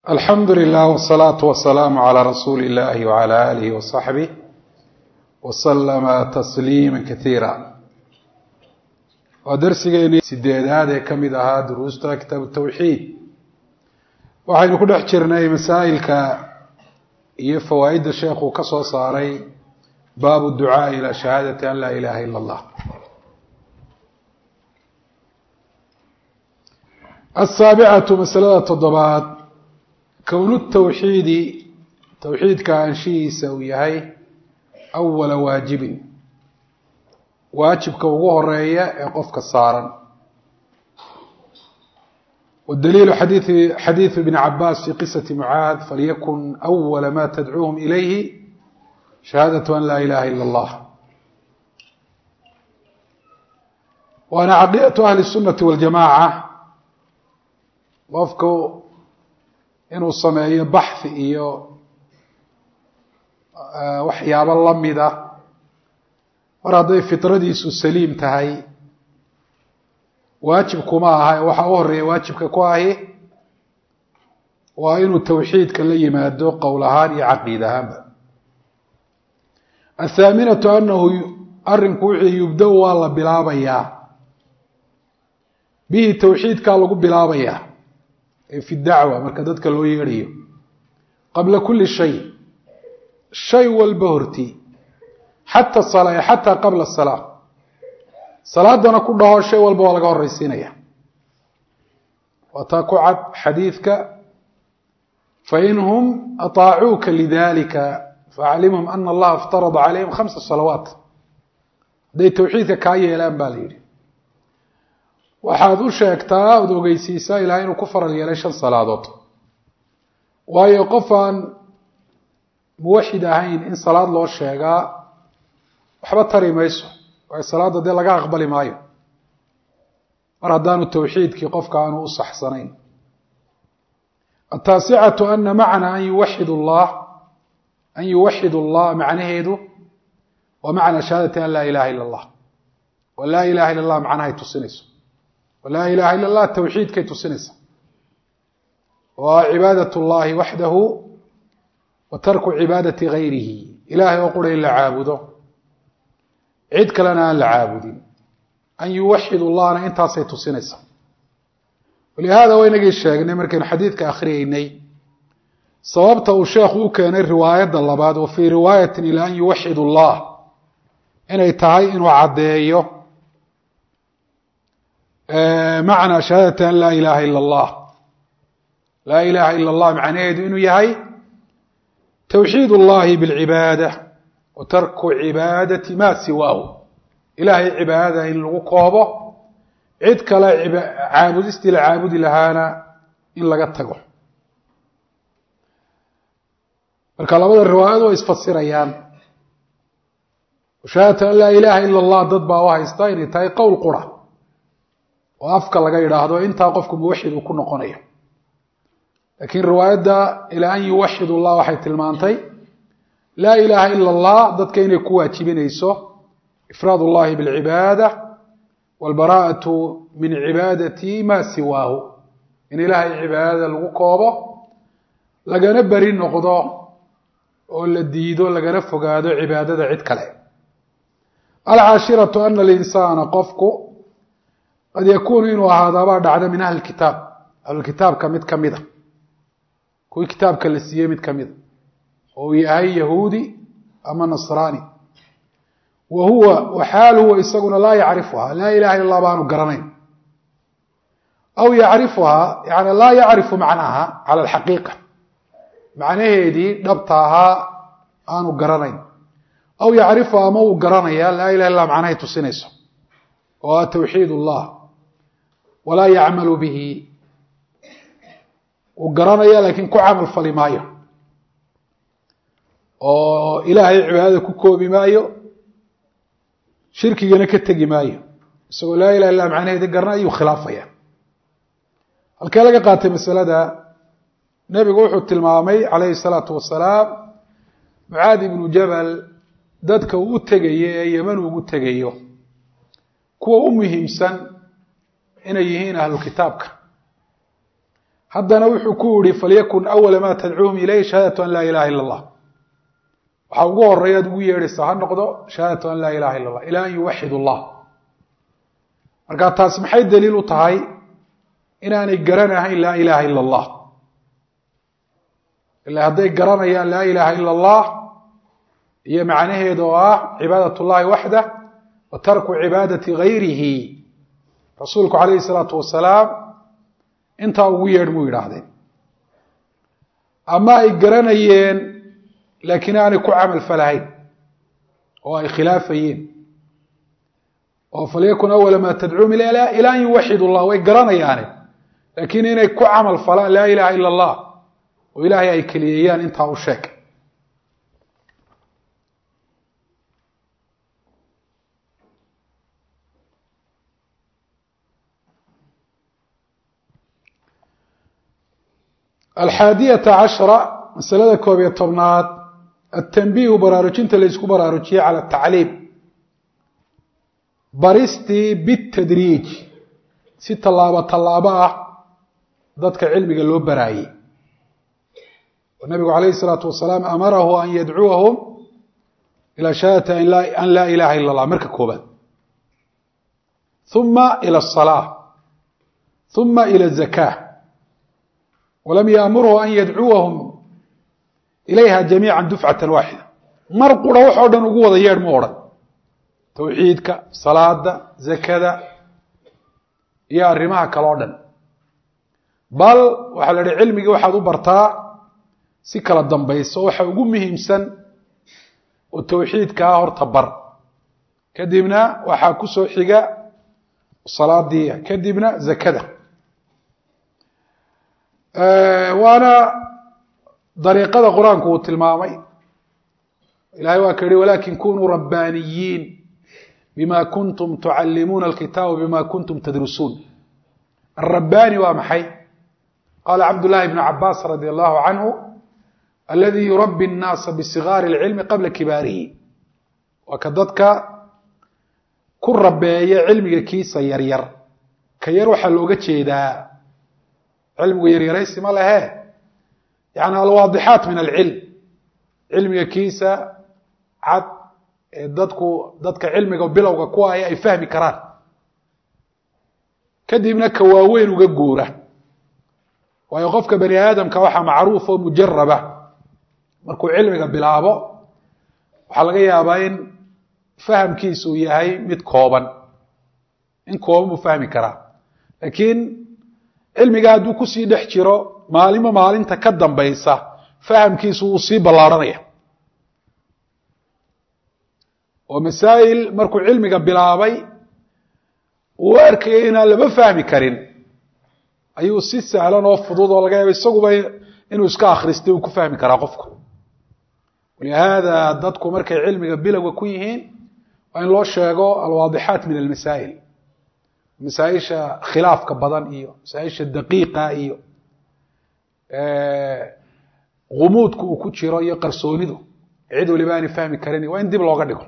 alxamdu lilah wsalaatu wasalaamu calaa rasuuli illahi wcala aalihi wasaxbih wasalama tasliima kaiira waa darsigeeni sideedaad ee ka mid ahaa duruusta kitaab tawxiid waxaynu ku dhex jirnay masaa'ilka iyo fawaa'idda sheekuu ka soo saaray baabu ducaai ilaa shahaadati an laa ilaha ila allah asaabicatu masalada toddobaad kownu tawxiidi towxiidka anshihiisa uu yahay awala waajibin waajibka ugu horeeya ee qofka saaran wdaliilu xadiii xadiidu ibni cabaas fi qisati mucaad falyakun awala ma tadcuuhum ilayhi shahaadatu an laa ilaha ila allah waana caqiidatu ahli sunati waljamaaca qofku inuu sameeyo baxhi iyo waxyaabo lamida mar hadday fitradiisu saliim tahay waajib kuma aha waxaa u horeeya waajibka ku ahi waa inuu tawxiidka la yimaado qowl ahaan iyo caqiid ahaanba athaaminatu anahu arinku wixii yubda-u waa la bilaabayaa bihi tawxiidkaa lagu bilaabayaa ee fi dacwa marka dadka loo yeedhayo qabla kuli shay shay walba horti xata sala xataa qabla salaa salaadana ku dhaho shay walba waa laga horeysiinaya waa taa ku cad xadiidka fainhum aطaacuuka lidalika faaclimhum ana allaha iftarada calayhim khamsa salawaat hadday tawxiidka kaa yeelaan ba la yidhi waxaad u sheegtaa ood ogeysiisaa ilahay inuu ku faral yeelay shan salaadood waayo qof aan muwaxid ahayn in salaad loo sheegaa waxba tari mayso waayo salaadda dee laga aqbali maayo mar haddaanu tawxiidkii qofka aanu u saxsanayn ataasicatu ana macna an yuwaxid llah an yuwaxid allah macnaheedu waa macna shahaadati an laa ilaha ila allah wa laa ilaha ila allah macnahay tusinayso walaa ilaha ila allah tawxiidkay tusinaysa waa cibaadat llahi waxdahu wa tarku cibaadati gayrihi ilahay oo qura in la caabudo cid kalena aan la caabudin an yuwaxid llahna intaasay tusinaysaa walihada waa inagii sheegnay markaynu xadiidka akhriyeynay sababta uu sheekhu u keenay riwaayadda labaad wa fii riwaayatin ila an yuwaxid llah inay tahay inuu caddeeyo macnaa shahaadati an laa ilaha ila allah laa ilaha ila allah macnaheedu inuu yahay tawxiid اllahi bاlcibaada wa tarku cibaadati ma siwaahu ilahay cibaadada in lagu koobo cid kale caabudistii la caabudi lahaana in laga tago marka labada riwaayad way isfasirayaan shahaadatu an laa ilaha ila allah dad baa u haysta inay tahay qowl qura oo afka laga yidhaahdo intaa qofku muwaxid uu ku noqonayo laakiin riwaayadda ilaa an yuwaxid llah waxay tilmaantay laa ilaha ila allah dadka inay ku waajibinayso ifraad اllahi bاlcibaada wاlbaraa'atu min cibaadati ma siwaahu in ilaahay cibaadada lagu koobo lagana beri noqdo oo la diido lagana fogaado cibaadada cid kale alcaashiratu ana alinsaana qofku qad yakuunu inuu ahaadaabaa dhacda min ahli kitaab ahlukitaabka mid ka mida kuwii kitaabka la siiyey mid ka mida oo uu yahay yahuudi ama nasraani wa huwa waxaal huwa isaguna laa yacrifuhaa laa ilaha illa allah baanu garanayn aw yacrifuhaa yani laa yacrifu macnaha cala alxaqiiqa macnaheedii dhabta ahaa aanu garanayn aw yacrifuha ama uu garanaya laa ilaha illah macnahay tusinayso oo a tawxiid ullah walaa yacmalu bihi uu garanaya laakiin ku camal fali maayo oo ilaahay cibaadada ku koobi maayo shirkigana ka tegi maayo isagoo laa ilaha illah macnaheedi garna ayuu khilaafaya halkee laga qaatay masalada nebigu wuxuu tilmaamay calayhi salaatu wasalaam mucaadi ibnu jabal dadka uu u tegayo ee yeman ugu tegayo kuwa u muhiimsan inay yihiin ahlu kitaabka haddana wuxuu ku yihi falyakun awala ma tadcuuhum ilayh shahaadatu an laa ilaha ila allah waxaa ugu horeeya ad ugu yeedhaysaa ha noqdo shahaadatu an laa ilaha illa allah ilaa an yuwaxid allah marka taasi maxay daliil u tahay inaanay garanahayn laa ilaha ila allah ila hadday garanayaan laa ilaha ila allah iyo macnaheeda oo ah cibaadat llahi waxdah wa tarku cibaadati gayrihi rasuulku calayhi salaatu wasalaam intaa ugu yeedh muu yidhaahdeen ama ay garanayeen laakiin aanay ku camal falahayn oo ay khilaafayeen oo falyakun awala maa tadcuum ilaa an yuwaxid llah way garanayaane laakiin inay ku camal falaan laa ilaha ila allah oo ilaahay ay keliyeeyaan intaa u sheeg alxaadiyata cashra masalada koob iyo tobnaad atanbiihu baraarujinta laysku baraarujiyey cala atacliim baristii bitadriij si tallaabo tallaabo ah dadka cilmiga loo baraayey nabigu calayhi salaatu wasalaam amarahu an yadcuwahum ilaa shahaadati an laa ilaha ila allah marka koobaad uma ila asalaa uma ila azaka walam yaamurhu an yadcuwahum ilayha jamiica dufcata waaxida mar qura waxoo dhan ugu wada yeedh mu odhan tawxiidka salaada zakada iyo arrimaha kale o dhan bal waxaa la idhi cilmigii waxaad u bartaa si kala dambayso waxa ugu muhiimsan oo tawxiidkaa horta bar kadibna waxaa ku soo xiga salaadii kadibna zakada waana dariiqada qur-aanku uu tilmaamay ilahay waa ka yihi walakin kunuu rabbaaniyiin bima kuntum tucallimuuna alkitaaba bima kuntum tadrusuun alrabbaani waa maxay qaala cabdullahi bnu cabaas radi allahu canhu aladi yurabbi الnaasa bisigaari اlcilmi qabla kibaarihi waa ka dadka ku rabeeya cilmiga kiisa yaryar ka yar waxaa looga jeedaa cilmigu yaryaraysi ma lehe yani alwaadixaat min alcilm cilmiga kiisa cad ee dadku dadka cilmiga bilowga ku ay ay fahmi karaan kadibna ka waaweyn uga guura waayo qofka bani aadamka waxaa macruuf oo mujaraba markuu cilmiga bilaabo waxaa laga yaabaa in fahamkiisu uu yahay mid kooban in kooban buu fahmi karaa laakiin cilmiga hadduu kusii dhex jiro maalimo maalinta ka dambaysa fahamkiisu wuu sii ballaarhanaya oo masaa'il markuu cilmiga bilaabay uu arkayay inaan lama fahmi karin ayuu si sahlan oo fudud oo laga yaaba isaguba inuu iska akhristay uu ku fahmi karaa qofku walihaada dadku markay cilmiga bilowga ku yihiin waa in loo sheego alwaadixaat min almasaa'il masaaisha khilaafka badan iyo masaaisha daqiiqa iyo gumuudku uu ku jiro iyo qarsoonidu cid waliba aanay fahmi karin waa in dib looga dhigo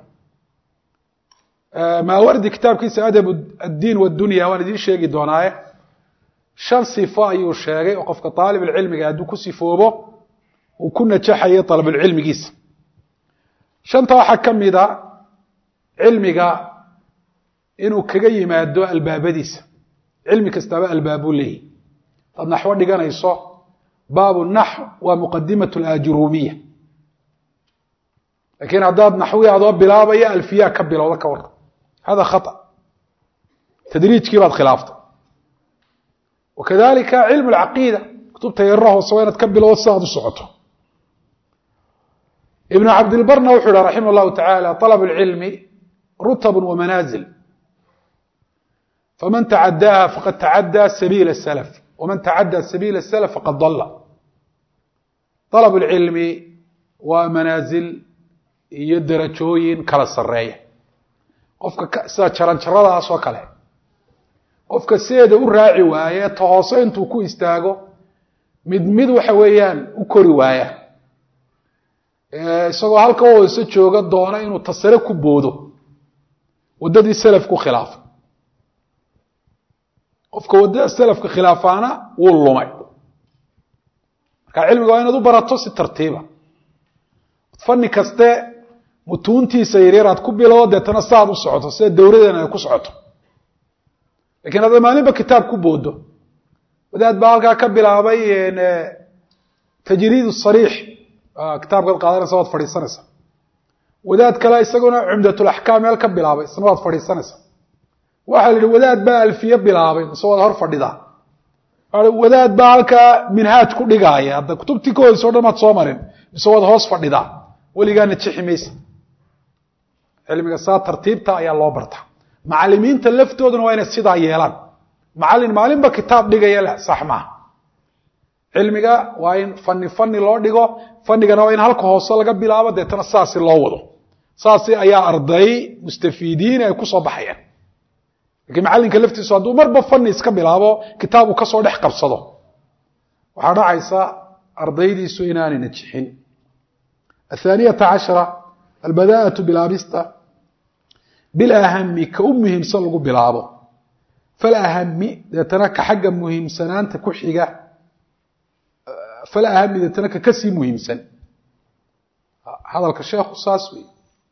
maawardi kitaabkiisa adab addiin wadunya waan idiin sheegi doonaaye shan sifo ayuu sheegay oo qofka aalibulcilmiga hadduu ku sifoobo uu ku najaxayo alabulcilmigiisa shanta waxaa ka mida cilmiga inuu kaga yimaado albaabadiisa cilmi kastaaba albaabuu leeyahy hadaad naxwo dhiganayso baabu naxw waa muqadimat lajurumiya lakiin haddaad naxwi adoo bilaabaya alfiya ka bilowda ka war hada khaa tadriijkii baad khilaaftay wakadalika cilmu lcaqiida kutubta yarra hoose waa inaad ka bilowdo si aad u socoto ibnu cabdilbarna wuxuu yihi raximah llahu tacaala alab lcilmi rutab wamanaazil faman tacadaaha faqad tacaddaa sabiila salaf waman tacaddaa sabiila salaf faqad dalla alab lcilmi waa manaazil iyo darajooyin kala sareeya qofka sida jaranjaradaas oo kale qofka sideeda u raaci waaye ta hoose intuu ku istaago mid mid waxa weeyaan u kori waaya isagoo halka hoose jooga doona inuu tasare ku boodo waddadii selaf ku khilaafa qofka waddada selafka khilaafaana wuu lumay marka cilmiga waa inaad u barato si tartiiba fanni kaste mutuuntiisa yaryar aad ku bilowo deetana saaad u socoto sida dawradeena ay ku socoto lakiin hadda maalinba kitaab ku boodo wadaad baa halkaa ka bilaabay tajriid sariix kitaabkaad qaadanaysa waad fadhiisanaysa wadaad kale isaguna cumdatulaxkaam meel ka bilaabay isna waad fadhiisanaysa waxaa la yihi wadaad baa alfiye bilaabay mise waad hor fadhidaa wadaad baa halkaa minhaaj ku dhigaaya hadda kutubtii ka hoysa o dhan maad soo marin mise waad hoos fadhidaa weligaana jixi maysa cilmiga saa tartiibta ayaa loo bartaa macalimiinta laftooduna waa inay sidaa yeelaan macalin maalinba kitaab dhigaya leh sax maaha cilmiga waa in fani fani loo dhigo fanigana waa in halka hoose laga bilaabo deetana saasi loo wado saasi ayaa arday mustafiidiin ay kusoo baxayaan lakiin macallinka laftiisu hadduu marba fani iska bilaabo kitaab uu kasoo dhex qabsado waxaa dhacaysa ardaydiisu inaanay najixin athaaniyata cashara albadaa'atu bilaabista bilahami ka u muhiimsan lagu bilaabo falahami deetana ka xagga muhiimsanaanta ku xiga falahami deetana ka kasii muhiimsan hadalka sheekhu saas wey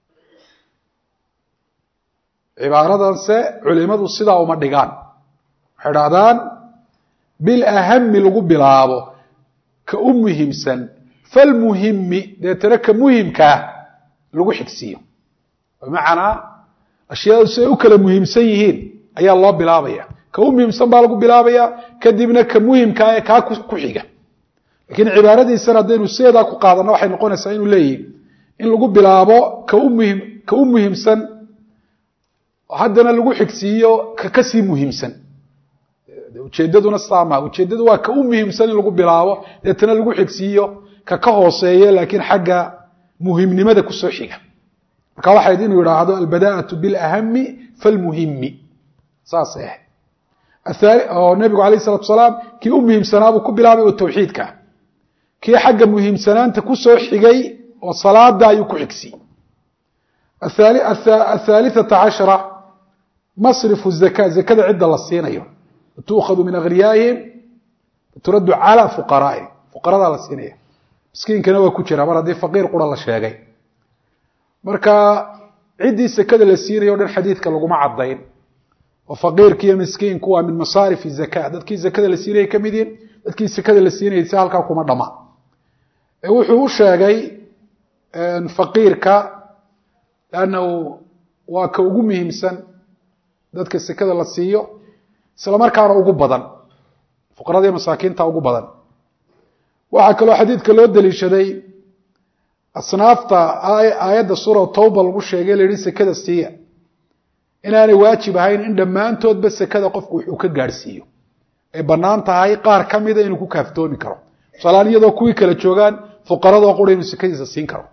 cibaaradanse culimadu sidaa uma dhigaan waxay dhahdaan bilahami lagu bilaabo ka u muhiimsan falmuhimi deetana ka muhimkaa lagu xigsiiyo bimacnaa ashyaadu siday u kala muhiimsan yihiin ayaa loo bilaabaya ka u muhiimsan baa lagu bilaabaya kadibna ka muhimkaa ee kaa ku xiga lakiin cibaaradiisan haddaynu sideedaa ku qaadano waxay noqonaysaa inuu leeyihi in lagu bilaabo ka u muhim ka u muhiimsan haddana lagu xigsiiyo ka kasii muhiimsan ujeedaduna saama ujeedadu waa ka u muhiimsan in lagu bilaabo deetana lagu xigsiiyo ka ka hooseeya laakiin xagga muhimnimada kusoo xiga marka waxayd inuu yidhaahdo albadaa'atu bilahami falmuhimi saasay ahayd oo nebigu alayh isalatu salaam kii u muhiimsanaabuu ku bilaabay oo tawxiidka kii xagga muhiimsanaanta kusoo xigay oo salaada ayuu ku xigsiiyey athaalithata cashara masrifu zaka zakada cidda la siinayo tuukhadu min aghniyaa'ihim turaddu calaa fuqaraa'ihim fuqaradaa la siinaya miskiinkana waa ku jira mar haddii faqiir qura la sheegay marka ciddii sekada la siinayo o dhan xadiidka laguma caddayn oo faqiirki iyo miskiinku waa min masaarif zaka dadkii zakada la siinayay ka mid yihin dadkii sekada la siinayay si halkaa kuma dhama wuxuu u sheegay faqiirka lannahu waa ka ugu muhiimsan dadka sekada la siiyo isla markaana ugu badan fuqarada masaakiinta ugu badan waxaa kaloo xadiidka loo daliishaday asnaafta aayadda suura tawba lagu sheegay la yihi sekada siiya inaanay waajib ahayn in dhammaantoodba sekada qofku wuxuu ka gaadhsiiyo ay bannaan tahay qaar ka mida inuu ku kaaftoomi karo tusaalahaan iyadoo kuwii kala joogaan fuqaradoo qura inuu sekadiisa siin karo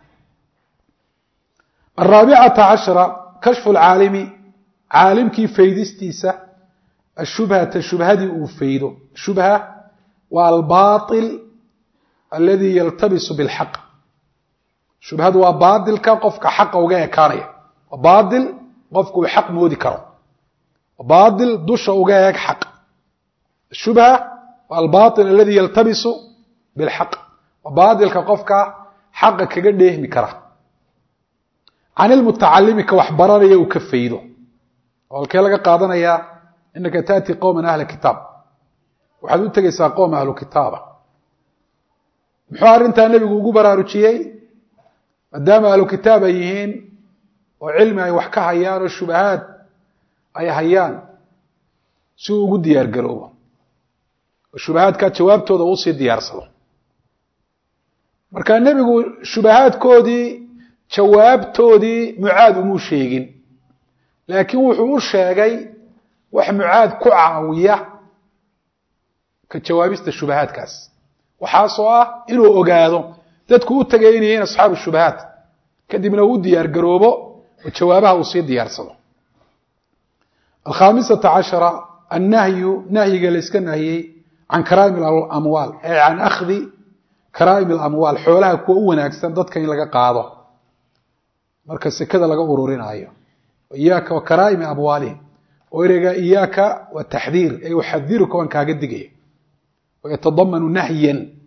araabicata cashara kashfu lcaalimi caalimkii faydistiisa ashubhata shubhadii uu faydo shubha waa albaail alladii yaltabisu bilxaq shubhadu waa baailka qofka xaqa uga ekaanaya waa baail qofku uu xaq moodi karo baail dusha uga eeg xaq shubha waa albaail alladii yaltabisu bilxaq waa baailka qofka xaqa kaga dheehmi kara can ilmutacalimi ka wax baranaya uu ka faydo oo halkee laga qaadanayaa inaka taati qowman ahla kitaab waxaad u tegaysaa qowm ahlu kitaaba muxuu arrintaa nebigu ugu baraarujiyey maadaama ahlu kitaab ay yihiin oo cilmi ay wax ka hayaan oo shubahaad ay hayaan si uu ugu diyaar garoobo oo shubahaadkaa jawaabtooda uusii diyaarsado marka nebigu shubahaadkoodii jawaabtoodii mucaad umuu sheegin laakiin wuxuu u sheegay wax mucaad ku caawiya ka jawaabista shubahaadkaas waxaasoo ah inuu ogaado dadku u tegay inay yihiin asxaabu shubahaat kadibna uu u diyaar garoobo oo jawaabaha uu sii diyaarsado alkhaamisata cashara annahyu nahyiga la yska nahiyey can karaa'im alamwaal ee can akhdi karaa'im alamwaal xoolaha kuwa u wanaagsan dadka in laga qaado marka sekada laga ururinaayo iyaaka wa karaa'imi amwaalihim oo ereyga iyaaka waa taxdiir ee uxadiruka waan kaaga digaya wayatadamanu nahyan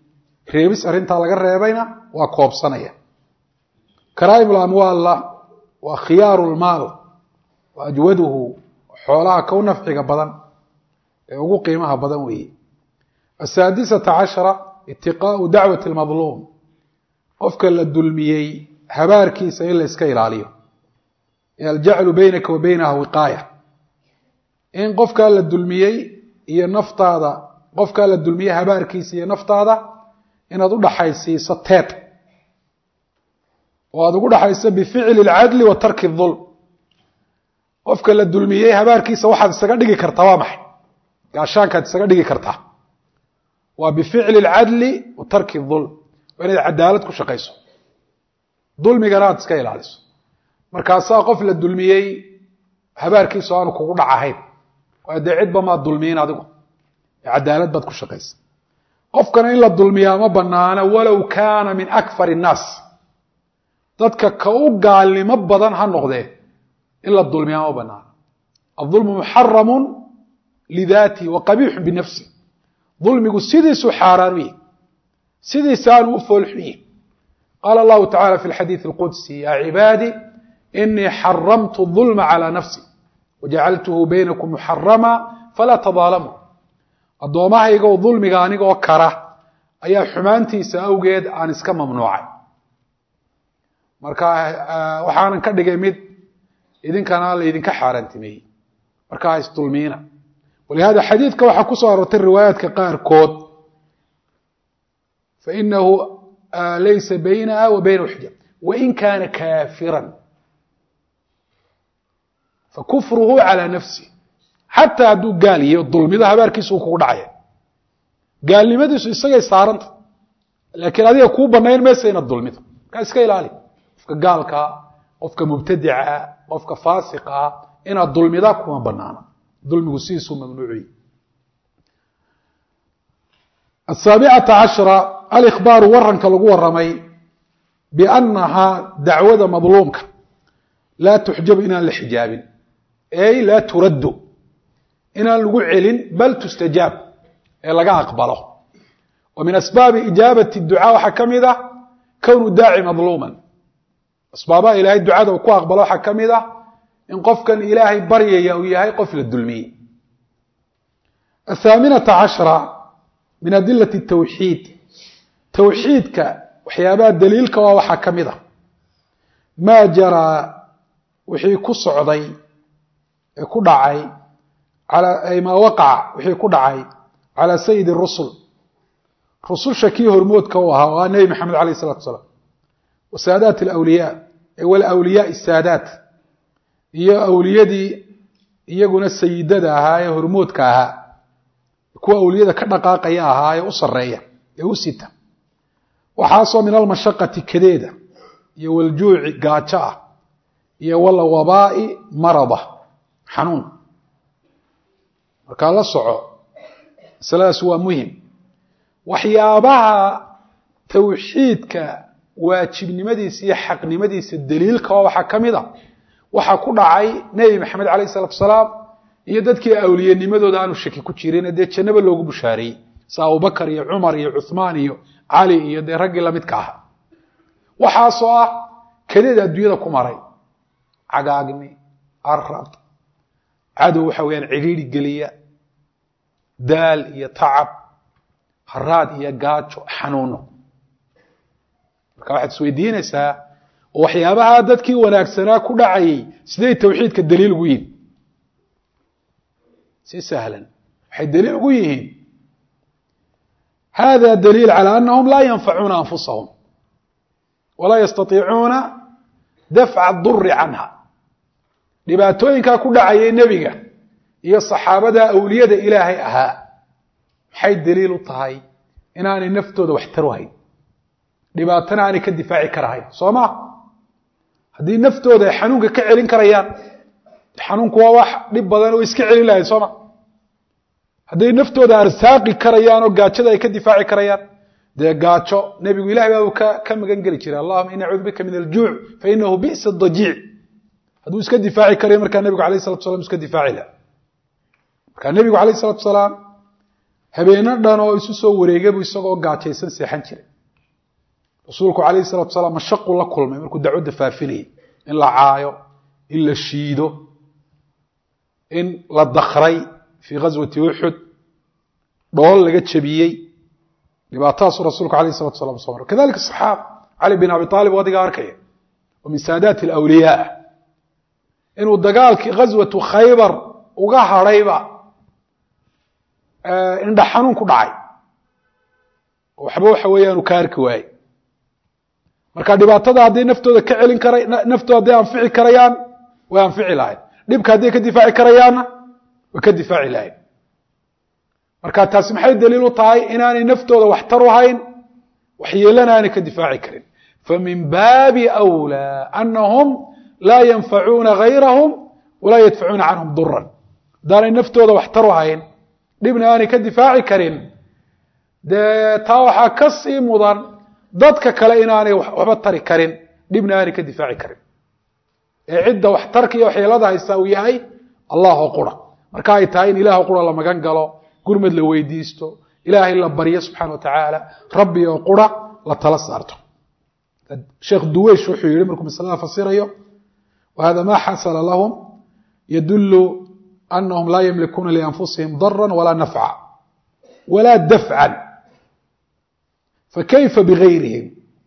reebis arrintaa laga reebayna waa koobsanaya karaa'im lamwaalla waa khiyaaru lmaal wa ajwaduhu xoolaha ka u nafciga badan ee ugu qiimaha badan weeye asaadisata cashara itiqaau dacwati lmadluum qofka la dulmiyey habaarkiisa in la iska ilaaliyo aljaclu beynaka wa beynaha wiqaaya in qofkaa la dulmiyey iyo naftaada qofkaa la dulmiyey habaarkiisa iyo naftaada inaad u dhaxaysiiso teed oo aada ugu dhaxayso bificli اlcadli wa tarki الظulm qofka la dulmiyey habaarkiisa waxaad isaga dhigi kartaa waa maxay gaashaankaad isaga dhigi kartaa waa bificli اlcadli wa tarki الظulm waa inaad cadaalad ku shaqayso dulmigana aad iska ilaaliso markaasaa qof la dulmiyey habaarkiisu aanu kugu dhac ahayn waayo dee cidba maad dulmiyin adigu cadaalad baad ku shaqaysa qofkana in la dulmiyaa ma banaana walow kaana min akfar الnaas dadka ka u gaalnimo badan ha noqdee in la dulmiyaa ma banaana aلظulmu muxaramu lidaatihi wa qabiixu binafsi dulmigu sidiisuu xaaraan u yihi sidiisa aanu u foolxun yihi qaala allahu tacala fi اlxadiiث اlqudsi ya cibaadi inii xaramtu الظulma calى nafsi wajacaltuhu baynakum muxarama falaa tadaalamuu addoommahayga oo dulmiga anigoo kara ayaa xumaantiisa awgeed aan iska mamnuucay marka waxaanan ka dhigay mid idinkana laydinka xaaraantimeeyey marka ha isdulmiina walihada xadiidka waxaa ku soo aroortay riwaayaadka qaarkood fainahu laysa baynaha wa baynahu xijaab wain kaana kaafiran fakufruhu calى nafsi xataa hadduu gaal yahy dulmido habaarkiisa uu kugu dhacaya gaalnimadiisu isagay saaranta laakiin adiga kuu banayn maysa inaad dulmido markaa iska ilaali qofka gaalkaa qofka mubtadica qofka faasiqaa inaad dulmidaa kuma banaana dulmigu sidiisuu mamnuuciy asaabicata cashra alikhbaaru waranka lagu waramay biannahaa dacwada madluumka laa tuxjabu inaan la xijaabin ey laa turaddu inaan lagu celin bal tustajaab ee laga aqbalo wa min asbaabi ijaabati ducaa waxaa ka mid ah kownu daaci madluuman asbaabaha ilaahay ducada uu ku aqbalo waxaa ka mid ah in qofkan ilaahay baryaya uu yahay qof la dulmiyey athaaminata cashra min adilati tawxiid tawxiidka waxyaabaha daliilka waa waxaa ka mid ah maa jaraa wixii ku socday ee ku dhacay maa waqaca wixii ku dhacay calaa sayidi rusul rususha kii hormoodka u ahaa oo ah nebi maxamed alayh isalatu asalaam wa saadaat alawliyaa walawliyaai saadaat iyo awliyadii iyaguna sayidada ahaa ee hormoodka ahaa kuwa awliyada ka dhaqaaqaya ahaa ee u sareeya ee u sita waxaasoo min almashaqati kadeeda iyo waljuuci gaajo ah iyo walwabaa'i marada xanuun markaa la soco masaladaas waa muhim waxyaabaha tawxiidka waajibnimadiisa iyo xaqnimadiisa daliilka oo waxaa ka mid a waxaa ku dhacay nebi maxamed alayh isalatu asalaam iyo dadkii awliyanimadooda aanu shaki ku jirin dee jannaba loogu bushaareeyey sa abubakar iyo cumar iyo cuhmaan iyo cali iyo dee raggii lamidka aha waxaasoo ah kadeeda adduunyada ku maray cagaagni arab cadow waxa weyaan cidhiiri geliya daal iyo tacab haraad iyo gaajo xanuuno marka waxaad isweydiinaysaa oo waxyaabaha dadkii wanaagsanaa ku dhacayay siday tawxiidka daliil ugu yihin si sahlan waxay daliil ugu yihiin hada daliil calى anahum laa yanfacuuna anfusahum walaa yastaiicuuna dafca duri canha dhibaatooyinkaa ku dhacayay nebiga iyo saxaabada awliyada ilaahay ahaa maxay daliil u tahay inaanay naftooda wax taruhayn dhibaatana aanay ka difaaci karahayn soo ma haddii naftooda ay xanuunka ka celin karayaan xanuunku waa wax dhib badan oo iska celin lahayn sooma hadday naftooda arsaaqi karayaan oo gaajada ay ka difaaci karayaan dee gaajo nebigu ilahay baa uu ka ka magan geli jiray allahuma ini acuudu bika min aljuuc fa inahu bi'sa dajiic hadduu iska difaaci karayo markaa nebigu alayh salatu salam iska difaaci laha markaa nebigu alayh salatu salaam habeeno dhan oo isu soo wareegabu isagoo gaajaysan seexan jiray rasuulku calayhi salatu salaam mashaqu la kulmay markuu dacwadda faafinayay in la caayo in la shiido in la dakray fii ghaswati uxud dhool laga jabiyey dhibaatadaasuu rasuulku alayh salatu salam soo maray kadalika saxaaba cali bin abi aalib oo adiga arkaya oo min saadaati alawliyaa inuu dagaalkii ghaswatu khaybar uga hadhayba indha xanuun ku dhacay waxba waxa weeyaan uu ka arki waayey marka dhibaatada hadday naftooda ka celin kara naftooda hadday anfici karayaan way anfici lahayd dhibka hadday ka difaaci karayaanna way ka difaaci lahayd marka taasi maxay daliil u tahay inaanay naftooda waxtar u hayn waxyeelana aanay ka difaaci karin famin baabi أwlىa anahum laa yanfacuuna gayrahum walaa yadfacuuna canhum duran haddaanay naftooda waxtar u hayn dhibna aanay ka difaaci karin dee taa waxaa ka sii mudan dadka kale inaanay waxba tari karin dhibna aanay ka difaaci karin ee cidda waxtarka iyo waxyeelada haysta uu yahay allah oo qura marka ay tahay in ilaah qura la magan galo gurmad la weydiisto ilaahay la baryo subxana wa tacaala rabbi oo qura la tala saarto sheekh duweysh wuxuu yihi markuu masalada fasirayo wahada ma xasala lahum yadulu anahum laa yamlikuuna lianfusihim dara walaa nafca walaa dafcan fakayfa bigayrihim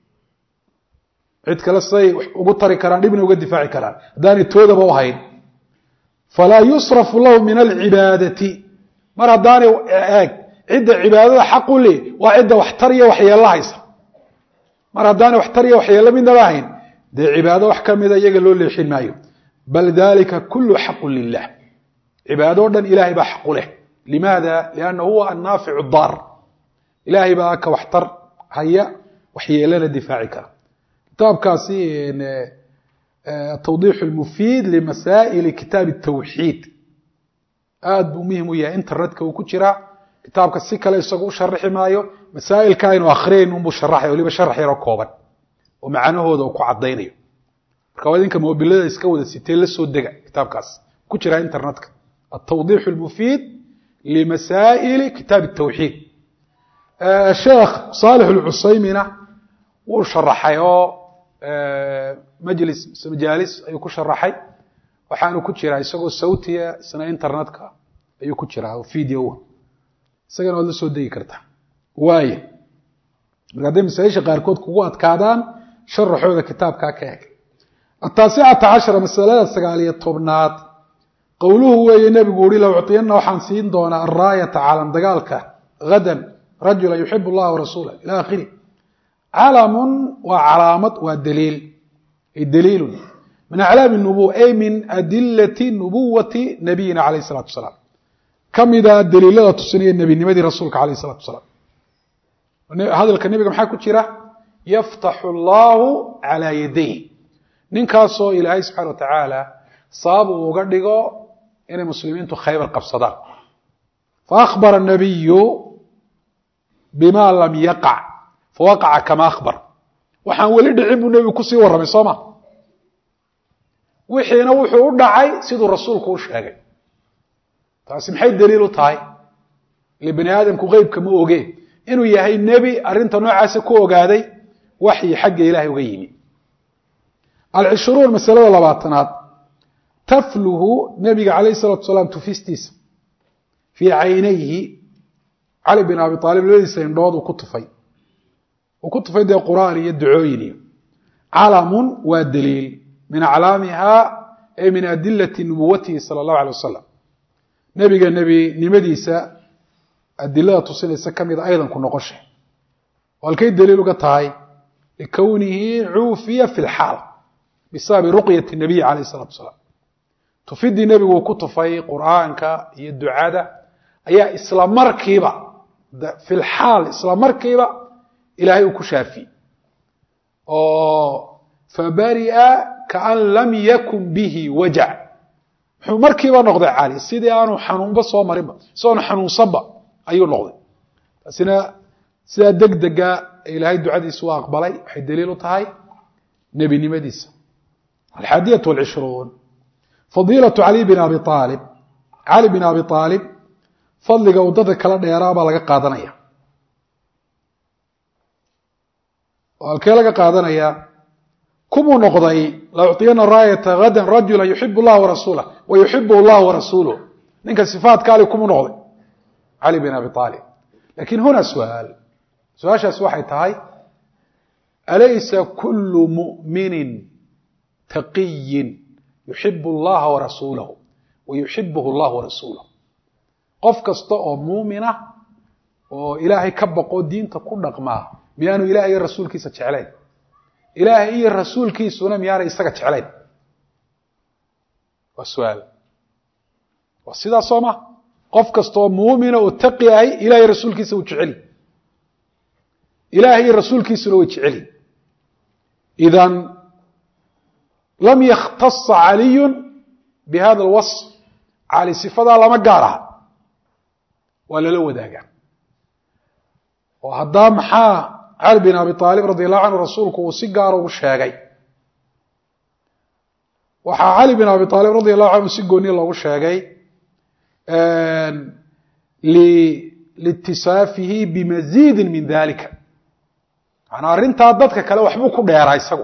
cid kale siday ugu tari karaan dhibna uga difaaci karaan haddaanay toodaba u hayn falaa yusrafu lahu min alcibaadati mar haddaanay eeg cidda cibaadada xaq u le waa cidda waxtar iyo waxyeello haysa mar haddaanay waxtar iyo waxyeello midnaba hayn dee cibaado wax ka mida iyaga loo leexin maayo bal dalika kulu xaqu lilah cibaado o dhan ilahay baa xaqu leh limaada lianna huwa annaaficu daar ilahay baa ka waxtar haya waxyeelana difaaci kara kitaabkaasi tawdiix lmufiid limasaa'ili kitaab tawxiid aad buu muhim u yahay internetka uu ku jiraa kitaabka si kale isagu u sharaxi maayo masaa'ilka aynu akhriyayn unbuu sharaxaya waliba sharax yaroo kooban oo macnahooda uu ku caddaynayo marka waa idinka mobilada iska wada sitee la soo dega kitaabkaas ku jira internetka altawdiix lmufiid limasaa'ili kitaab tawxiid sheekh saalix alcusaymina wuu sharaxay oo majlis majaalis ayuu ku sharaxay waxaanu ku jiraa isagoo sawtiya isna internetka ayuu ku jiraa oo videoa isagana waad la soo degi kartaa waaya marka hadday masaaisha qaarkood kugu adkaadaan sharaxooda kitaabkaa ka eg ataasicata cashara masalada sagaaliyo tobnaad qowluhu weeye nebigu uhi la ucطiyana waxaan siin doonaa araayata calam dagaalka hadan rajula yuxib اllaha warasuula ila akhiri calamun waa calaamad waa daliil ay daliilun min aclaami nubuwa ay min adilati nubuwati nabiyina alayh الsalatu wasalaam ka mida daliilada tusinaya nebinimadii rasuulka alayh الsalatu wasalaam hadalka nebiga maxaa ku jira yaftaxu allahu calaa yaday ninkaasoo ilaahay subxana wa tacaala sabab uu uga dhigo inay muslimiintu khaybar qabsadaan faakbara nabiyu bima lam yaqac fawaqaca kama akhbar waxaan weli dhicin buu nebigu kusii warramay soo ma wixiina wuxuu u dhacay siduu rasuulku u sheegay taasi maxay daliil u tahay ile bani aadamku qeybka ma oge inuu yahay nebi arrinta noocaasa ku ogaaday waxyi xagga ilaahay uga yimi alcishruun masalada labaatanaad tafluhu nebiga calayh salatu salaam tufistiisa fii caynayhi cali bin abi aalib labadiisa indhood uu ku tufay uu ku tufay dee qur'aan iyo ducooyin iyo calamun waa daliil min aclaamiha ay min adilati nubuwatihi sala allahu alay wasalam nebiga nebinimadiisa adilada tusinaysa ka mida aydan ku noqosha halkay daliil uga tahay likownihi cuufiya fi lxaal bisababi ruqyati nabiy calayh salatu salaam tufidii nebigu uu ku tufay qur'aanka iyo ducada ayaa isla markiiba fi lxaal isla markiiba ilaahay uu ku shaafiyey oo fabaria kaan lam yakun bihi wajac muxuu markiiba noqday cali sidii aanu xanuunba soo marinba si aanu xanuunsanba ayuu noqday taasina sidaa deg dega ilaahay ducadiisa u aqbalay waxay daliil u tahay nebinimadiisa alxaadiyat alcishruun fadiilatu cali bin abi aalib cali bin abi aalib fadliga uu dadka kala dheeraa baa laga qaadanaya oo halkee laga qaadanaya kumuu noqday la ucطiyana raayata hadan rajula yuxib اllah warasuulah wa yuxibh اllah warasuuluh ninka sifaadka ali kumuu noqday cali bin abi aalib lakin huna suaal su-aashaas waxay tahay alaysa kulu muؤmini taqiyi yuxib اllaha warasuulahu wa yuxibh اllah warasuuluh qof kasta oo muumina oo ilaahay ka baqo diinta ku dhaqmaa miyaanu ilahay iyo rasuulkiisa jeclayn ilaahay iyo rasuulkiisuna miyaanay isaga jeclayn waa su-aal waa sidaas soo ma qof kastaoo muumina oo taqi ahay ilahay rasuulkiisa uu jeceli ilahay iyo rasuulkiisuna way jeceli idan lam yakhtasa caliyu bihada alwasf cali sifadaa lama gaar aha waa lala wadaagaa oo haddaa maxaa cali bin abi aalib radi allahu canhu rasuulku uu si gaara ugu sheegay waxaa cali bin abi aalib radi allahu canhu si gooni loogu sheegay liitisaafihi bimaziidin min dalika manaa arrintaa dadka kale waxbuu ku dheeraa isagu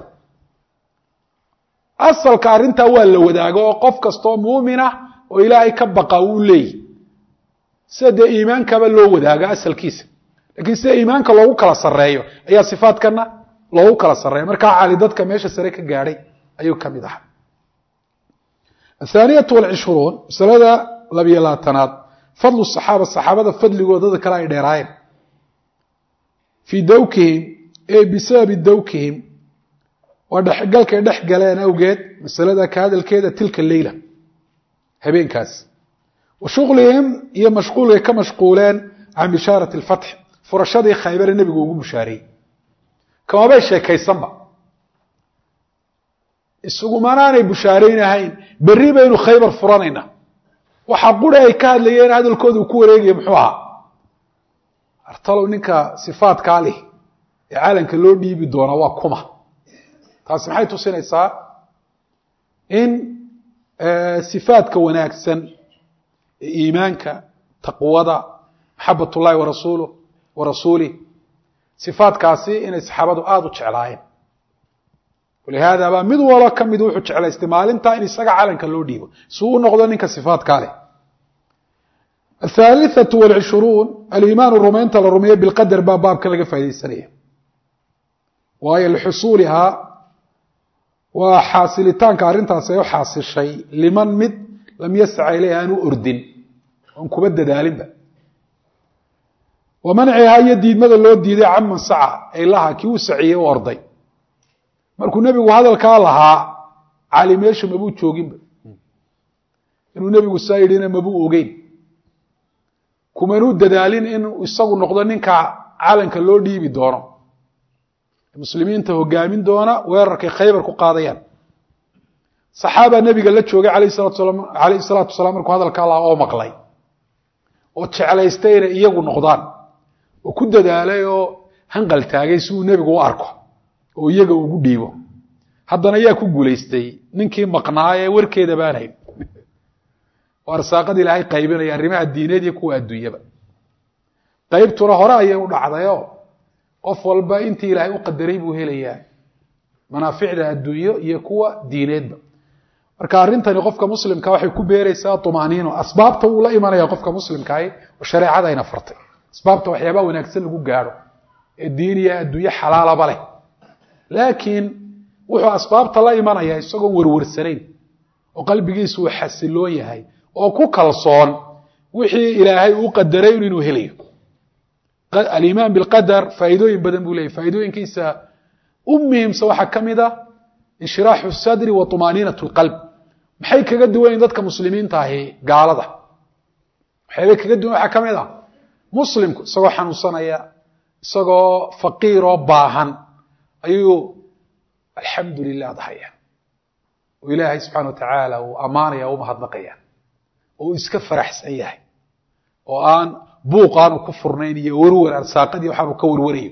asalka arrintaa waa la wadaago oo qof kastoo muumina oo ilaahay ka baqa wuu leeyihi sida dee iimaankaba loo wadaago asalkiisa lakiin sida iimaanka loogu kala sareeyo ayaa sifaadkana loogu kala sareeya markaa cali dadka meesha sare ka gaadhay ayuu ka mid ahaa athaaniyatu walcishruun masalada labiyo labaatanaad fadlu saxaaba saxaabada fadligooda dada kale ay dheeraayeen fii dawkihim e bisababi dawkihim waa dhexgalkay dhex galeen awgeed masalada ka hadalkeeda tilka leyla habeenkaas wa shuqlihim iyo mashquulkay ka mashquuleen can bishaarati alfatx furashadii khaybare nebigu ugu bushaareeyey kamabay sheekaysanba isugumanaanay bushaaraynahayn berri baynu khaybar furanayna waxaa quri ay ka hadlayeen hadalkooda uu ku wareegaya muxuu ahaa artalow ninka sifaadkaa leh ee calanka loo dhiibi doonaa waa kuma taasi maxay tusinaysaa in sifaadka wanaagsan ee iimaanka taqwada maxabat ullahi warasuuluh wa rasuulih sifaadkaasi inay saxaabadu aada u jeclaayeen walihaada baa mid walo ka mid wuxuu jeclaystay maalintaa in isaga calanka loo dhiibo si u noqdo ninka sifaadkaa leh athaalithatu walcishruun aliimaanu rumaynta la rumeeyo bilqadar baa baabkan laga faa'idaysanaya waayo lixusuulihaa waa xaasilitaanka arrintaasi ay u xaasishay liman mid lam yasca ileyh aan u ordin oon kuba dadaalinba wa mancihaa iyo diidmada loo diiday caman saca ay laha kii u saciyey u orday markuu nebigu hadalkaa lahaa cali meesha mabuu jooginba inuu nebigu saa yidhina mabuu ogeyn kumanuu dadaalin inuu isagu noqdo ninka calanka loo dhiibi doono muslimiinta hogaamin doona weerarkay khaybar ku qaadayaan saxaaba nebiga la joogay alayh salaatu wasalaam markuu hadalkaa lahaa oo maqlay oo jeclaystay inay iyagu noqdaan oo ku dadaalay oo hanqal taagay si uu nebigu u arko oo iyaga ugu dhiibo haddana yaa ku guulaystay ninkii maqnaayee warkeeda baan hayn oo arsaaqada ilaahay qaybinaya arrimaha diineed iyo kuwa adduunyaba qaybtuna hore ayay u dhacdayo qof walba intii ilaahay u qadaray buu helayaa manaaficda adduunyo iyo kuwa diineedba marka arrintani qofka muslimka waxay ku beeraysaa tumaaniino asbaabta wuu la imanaya qofka muslimkaahi oo shareecada ayna fartay asbaabta waxyaabaha wanaagsan lagu gaadho ee diin iyo adduunyo xalaalaba leh laakiin wuxuu asbaabta la imanaya isagoon warwarsanayn oo qalbigiisu uu xasiloon yahay oo ku kalsoon wixii ilaahay uu qadaray inuu helayo alimaan bilqadar faa'iidooyin badan buu leyahy faa'iidooyinkiisa u muhiimsan waxaa ka mid a inshiraaxu sadri wa tumaaniinat lqalb maxay kaga duwanyiin dadka muslimiinta ahi gaalada waxyaabay kaga duwan waxaa ka mid ah muslimku isagoo xanuunsanaya isagoo faqiiroo baahan ayuu alxamdu lilah dahaya oo ilaahay subxana wa tacaala uu ammaanaya o u mahadnaqaya oo uu iska faraxsan yahay oo aan buuq aanu ku furnayn iyo warwar arsaaqadii waxaanu ka warwarayo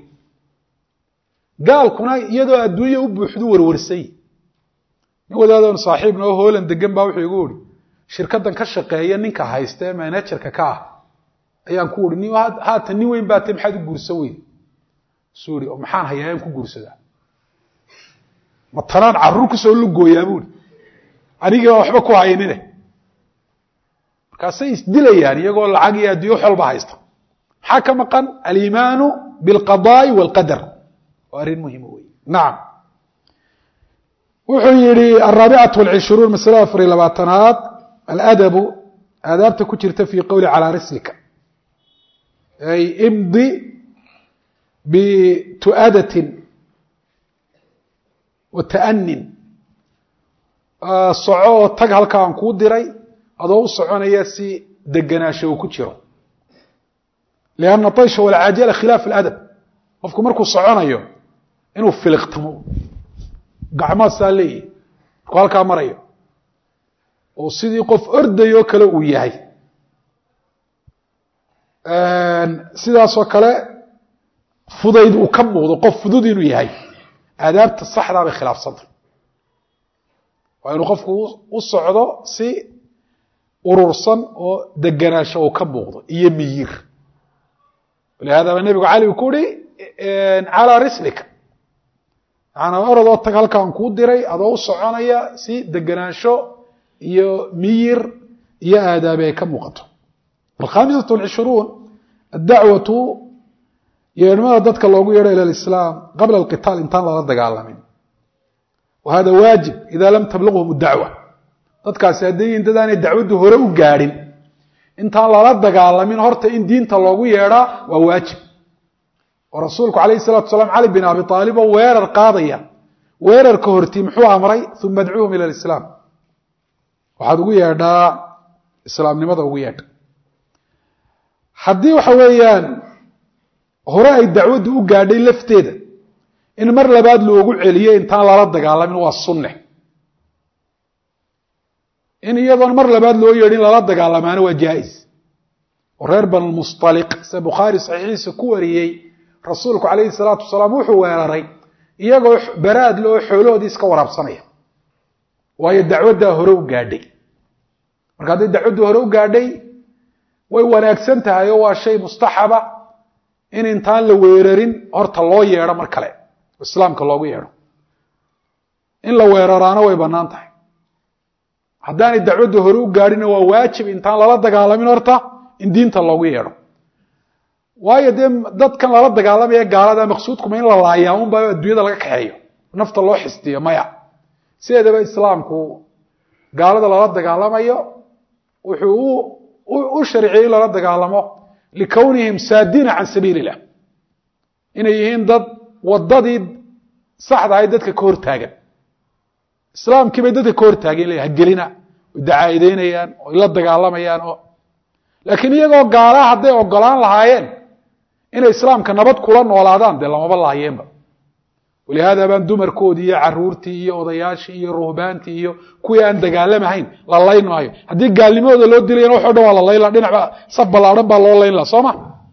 gaalkuna iyadoo adduunya u buuxdu warwarsay nin wadaadoon saaxiibna oo hoolan degan baa wuxuu igu uri shirkaddan ka shaqeeya ninka haysta ee manajerka ka ah ayaan ku uri haatan nin weyn baa te maxaad u guursan weyn suu ihi oo maxaan hayaa aan ku guursadaa ma tanaan carruur kusoo lugooyaa buuri anigiibaa waxba ku haynine markaasay isdilayaan iyagoo lacag iyo adduyo wax walba haysta maxaa ka maqan aliimaanu bilqadaa'i waalqadar waa arrin muhima wey nacam wuxuu yihi alraabicatu alcishruun masalada afar iyo labaatanaad aladabu aadaabta ku jirta fii qowli calaa rislika ay imdi bitu'adatin wa ta'anin soco oo tag halka aan kuu diray adoo u soconaya si deganaasho uu ku jiro lianna taysha walcajala khilaaf aladab qofku markuu soconayo inuu filiqtamo gacmaa saa leeyihi markuu halkaa marayo oo sidii qof ordayoo kale uu yahay sidaasoo kale fudayd uu ka muuqdo qof fudud inuu yahay aadaabta saxdaa bay khilaafsantay waa inuu qofku u socdo si urursan oo deganaasho uu ka muuqdo iyo miyir walihaada ba nebigu cali uu ku uhi calaa rislika maanaa orodoo tag halkaan kuu diray adoo u soconaya si deganaansho iyo miyir iyo aadaabi ay ka muuqato alkhamisat alcishruun addacwatu yeedhmada dadka loogu yeedho ila alislaam qabla alqitaal intaan lala dagaalamin wa hada waajib ida lam tablughum dacwa dadkaasi hadday yihin dad aanay dacwaddu hore u gaadhin intaan lala dagaalamin horta in diinta loogu yeedhaa waa waajib oo rasuulku calayhi salatu salaam cali bin abi aalib oo weerar qaadaya weerarka hortii muxuu amray uma adcuuhum ila alislaam waxaad ugu yeedhaa islaamnimada ugu yeedha haddii waxa weeyaan hore ay dacwaddu u gaadhay lafteeda in mar labaad loogu celiyo intaan lala dagaalamin waa sunne in iyadoon mar labaad loo yeedhin lala dagaalamaana waa jaa-is oo reer banulmustaliq sida bukhaari saxiixiisa ku wariyey rasuulku calayhi salaatu wasalaam wuxuu weeraray iyagoo baraad le oo xoolahoodii iska waraabsanaya waayo dacwaddaa hore u gaadhay marka hadday dacwaddu hore u gaadhay way wanaagsan tahay oo waa shay mustaxaba in intaan la weerarin horta loo yeedho mar kale islaamka loogu yeedho in la weeraraana way bannaan tahay haddaanay dacwaddu hore u gaadhina waa waajib intaan lala dagaalamin horta in diinta loogu yeedho waayo dee dadkan lala dagaalamaya gaalada maqsuudkuma in la laayaa unba adduunyada laga kaxeeyo nafta loo xistiyo maya sideedaba islaamku gaalada lala dagaalamayo wuxuu u sharciyey in lala dagaalamo likownihim saadiina can sabiili illah inay yihiin dad wadadii saxda ahayd dadka ka hortaagan islaamkii bay dadka ka hortaagan le hagelina way dacaa'ideynayaan oy la dagaalamayaan oo laakiin iyagoo gaalaha hadday ogolaan lahaayeen inay islaamka nabad kula noolaadaan dee lamaba laayeenba walihaada baan dumarkoodii iyo caruurtii iyo odayaashii iyo ruhbaantii iyo kuwii aan dagaalamahayn la layn maayo haddii gaalnimadooda loo dilayana waxo dhan waa la laynla dhinacba saf ballaadhan baa loo laynla soo ma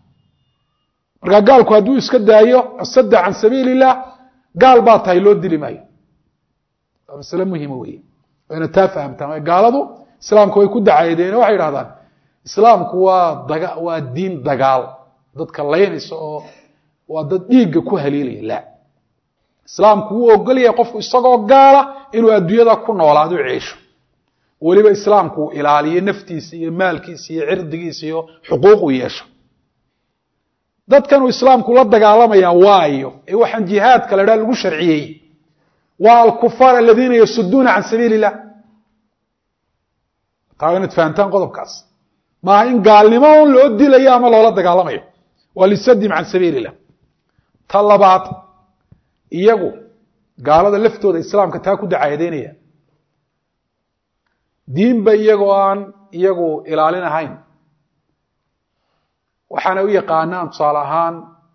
markaa gaalku hadduu iska daayo asadda can sabiili illah gaal baa tahay loo dili maayo waa masale muhima wey wayna taa fahamtaan gaaladu islaamka way ku dacaydeen waxay idhahdaan islaamku waa daga waa diin dagaal dadka laynaysa oo waa dad dhiigga ku haliilaya la islaamku wuu ogolyahay qofku isagoo gaala inuu adduunyada ku noolaado ceesho weliba islaamku uu ilaaliyo naftiisa iyo maalkiisa iyo cirdigiisa iyo xuquuq u yeesho dadkanuu islaamku la dagaalamayaa waayo ee waxaan jihaadka la dhaha lagu sharciyey waa alkufaar aladiina yasuduuna can sabiili illah taa inaad fahamtaan qodobkaas maaha in gaalnimo un loo dilayo ama loola dagaalamayo waa lisadim can sabiili illah ta labaad iyagu gaalada laftooda islaamka taa ku dacaadeynaya diinba iyagoo aan iyagu ilaalin ahayn waxaana u yaqaanaan tusaale ahaan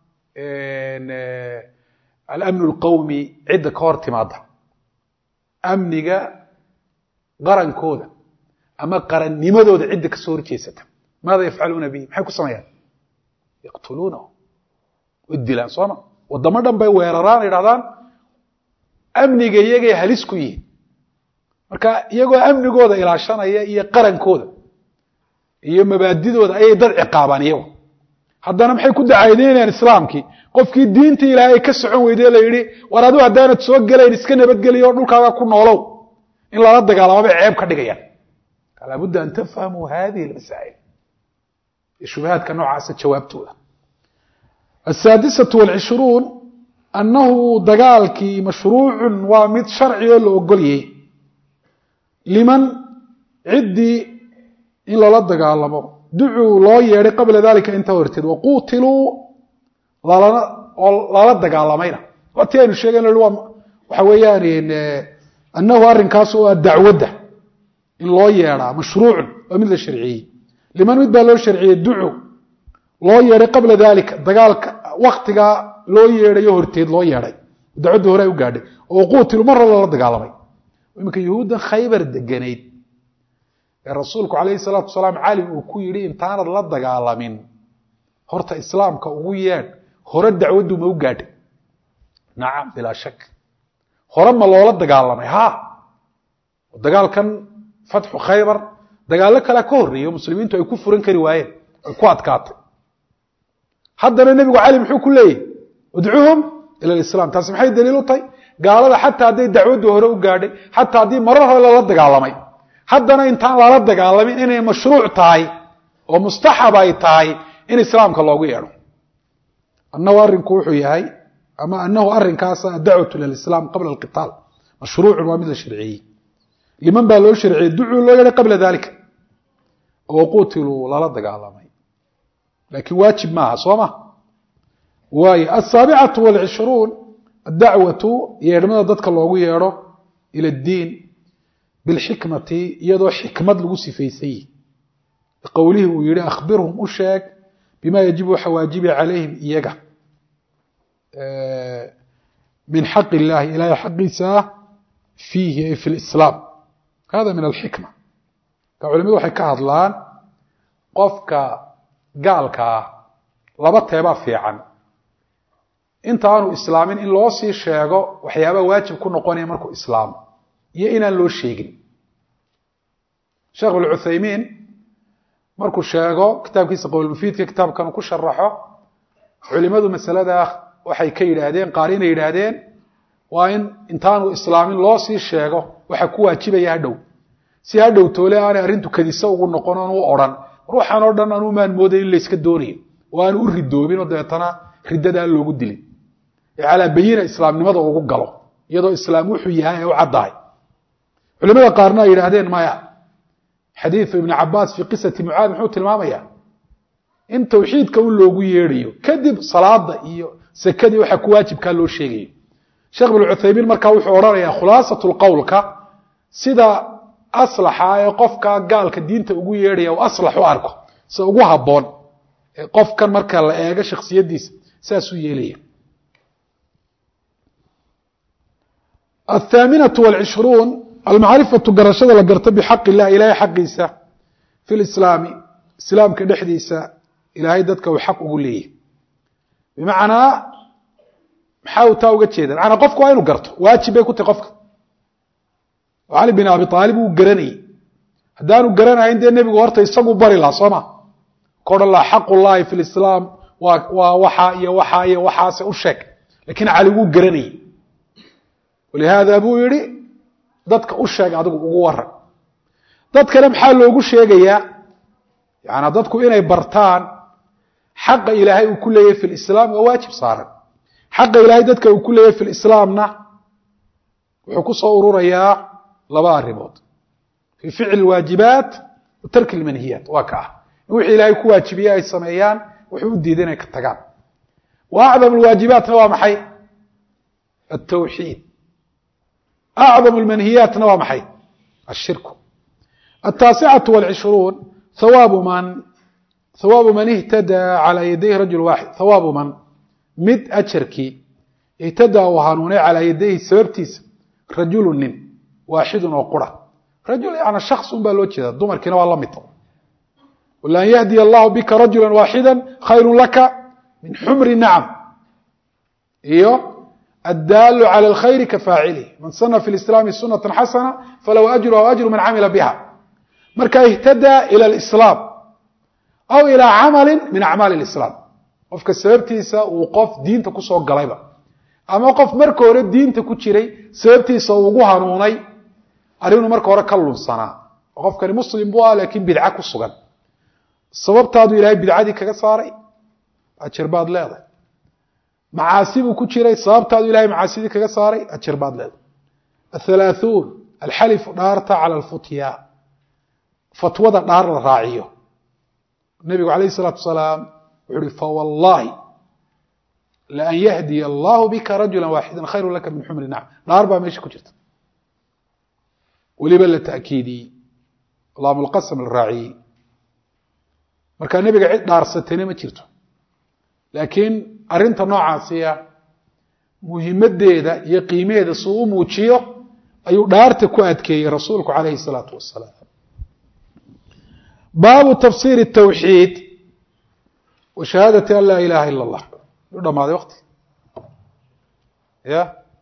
alamnu alqawmi cidda ka hor timaada amniga qarankooda ama qarannimadooda cidda kasoo horjeesata maada yafcaluuna bihi maxay ku sameeyaan yaqtuluunahu way dilaan sooma waddamo dhan bay weeraraan idhahdaan amniga iyagay halis ku yihiin marka iyagoo amnigooda ilaashanaya iyo qarankooda iyo mabaadidooda ayay dad ciqaabaan iyagu haddana maxay ku dacaadeynayaan islaamkii qofkii diintii ilaahay ka socon weyday la yidhi war adigu haddaanad soo gelayn iska nabadgeliyo dhulkaaga ku noolow in lala dagaalamo bay ceeb ka dhigayaan laabudda an tafhamuu hadihi almasaa'il shubahaadka noocaasa jawaabtooda asaadisatu walcishruun annahu dagaalkii mashruucun waa mid sharci oo la ogolyay liman ciddii in lala dagaalamo ducuu loo yeedhay qabla dalika intaa horteed waquutiluu lalana oo lala dagaalamayna watii aynu sheegayno waxa weeyaan annahu arrinkaas oo ah dacwadda in loo yeedhaa mashruucun waa mid la sharciyey liman mid baa loo sharciyey ducu loo yeedhay qabla dalika dagaalka waktigaa loo yeedhayo horteed loo yeedhay dacwadda hore ay u gaadhay oo quutilu mar hore lala dagaalamay iminka yuhuuddan khaybar deganayd ee rasuulku calayhi salaatu wasalaam cali uu ku yidhi intaanad la dagaalamin horta islaamka ugu yeedh hore dacwaddu ma u gaadhay nacam bilaa shak hore ma loola dagaalamay ha dagaalkan fatxu khaybar dagaallo kalea ka horreeyo muslimiintu ay ku furan kari waayeen ay ku adkaatay haddana nebigu cali muxuu ku leeyahy udcuhum ila lislaam taasi maxay daliil u tahay gaalada xataa hadday dacwaddu hore u gaadhay xataa haddii marar hore lala dagaalamay haddana intaan lala dagaalamin inay mashruuc tahay oo mustaxab ay tahay in islaamka loogu yeedho annahu arrinku wuxuu yahay ama anahu arrinkaasa adacwatu lilislaam qabla alqitaal mashruucun waa mid la sharciyey liman baa loo sharciyey ducuu loo yeedhay qabla dalika oo qutiluu lala dagaalamay laakiin waajib maaha soo ma waayo asaabicatu walcishruun adacwatu yeedhmada dadka loogu yeedho ila addiin bilxikmati iyadoo xikmad lagu sifaysayi qowlihii uu yihi akhbirhum u sheeg bima yajibu waxa waajibi calayhim iyaga min xaq illahi ilahay xaqiisa fiihi ay fi lislaam hada min alxikma ka culimadu waxay ka hadlaan qofka gaalka ah laba teebaa fiican inta aanu islaamin in loo sii sheego waxyaabaa waajib ku noqonaya markuu islaamo iyo inaan loo sheegin sheekh ibnucuthaymiin markuu sheego kitaabkiisa qowlmufiidka kitaabkan ku sharaxo culimadu masalada waxay ka yidhaahdeen qaar inay yidhaahdeen waa in intaanu islaamin loo sii sheego waxa ku waajibaya hadhow si hadhow toole aanay arrintu kadisa ugu noqon oon u odhan ruuxan oo dhan anuu maan mooday in layska doonayo oo aanu u ridoobin oo dabeetana riddada aan loogu dilin ee calaa bayina islaamnimada ugu galo iyadoo islaam wuxuu yahay ay u caddahay culimada qaarna ay yidhaahdeen maya xadiidu ibni cabaas fii qisati mucaad muxuu tilmaamaya in tawxiidka un loogu yeedhayo kadib salaada iyo sekadii waxa ku waajibkaa loo sheegayo sheekh ibnu cuthaymiin markaa wuxuu odhanayaa khulaasatu lqowlka sida aslaxa ee qofka gaalka diinta ugu yeedhaya u aslax u arko sida ugu habboon ee qofkan marka la eego shaksiyadiisa saasuu yeelaya athaaminatu walcishruun almacrifatu garashada la garto bixaq illah ilahay xaqiisa fi lislaami islaamka dhexdiisa ilaahay dadka uu xaq ugu leeyahy bimacnaa maxaa uu taa uga jeeda macanaa qofku waa inu garto waajib bay ku tahy qofka cali bin abi aalib uu garanayey haddaanu garanahayn dee nebigu horta isagu bari laha soo ma ka odhan laha xaq ullahi fi lislaam waa waa waxaa iyo waxaa iyo waxaase u sheeg lakiin cali wuu garanayey walihaada buu yihi dadka u sheeg adigu ugu waran dadkana maxaa loogu sheegayaa yaani dadku inay bartaan xaqa ilaahay uu ku leeyahay fi lislaam waa waajib saaran xaqa ilaahay dadka uu ku leeyahay fi lislaamna wuxuu ku soo ururayaa laba arrimood fii ficli waajibaat wa tarki lmanhiyaat waa ka ah in wixii ilaahay ku waajibiye ay sameeyaan wuxuu u diiday inay ka tagaan wa acdam lwaajibaatna waa maxay altawxiid acdam lmanhiyaatna waa maxay ashirku altaasicatu walcishruun hawaabu man hawaabu man ihtadaa calaa yadayhi rajul waaxid hawaabu man mid ajarkii ihtadaa uu hanuunay calaa yadayhi sababtiisa rajulu nin waaxidun oo qura rajul yani shaks un baa loo jeeda dumarkiina waa la mid lan yahdiya allahu bika rajula waaxida khayru laka min xumri nacam iyo addaalu cala alkhayri ka faacilih man sana fi lislaami sunata xasana falahu ajruha ajru man camila biha marka ihtadaa ila lislaam aw ilaa camalin min acmaali lislaam qofka sababtiisa uu qof diinta kusoo galayba ama qof marka hore diinta ku jiray sababtiisa uu ugu hanuunay arrinuu marka hore ka lunsanaa oo qofkani muslim buu ah laakiin bidca ku sugan sababtaadu ilaahay bidcadii kaga saaray ajar baad leedahay macaasi buu ku jiray sababtaadu ilahay macaasidii kaga saaray ajar baad leedahay athalaathuun alxalifu dhaarta cala alfutya fatwada dhaar la raaciyo nabigu calayh isalaatu wasalaam wuxu uhi fawallaahi laan yahdiya allahu bika rajula waaxida khayru laka min xumri nacam dhaar baa meesha ku jirta weliba la ta'kiidiyey laamulqasam la raaciyey markaa nebiga cid dhaarsatayna ma jirto laakiin arrinta noocaasiya muhimaddeeda iyo qiimaheeda suu u muujiyo ayuu dhaarta ku adkeeyey rasuulku calayhi salaatu wasalaam baabu tafsiir الtawxiid wa shahaadati an laa ilaha ila اllah u dhamaaday wakti ya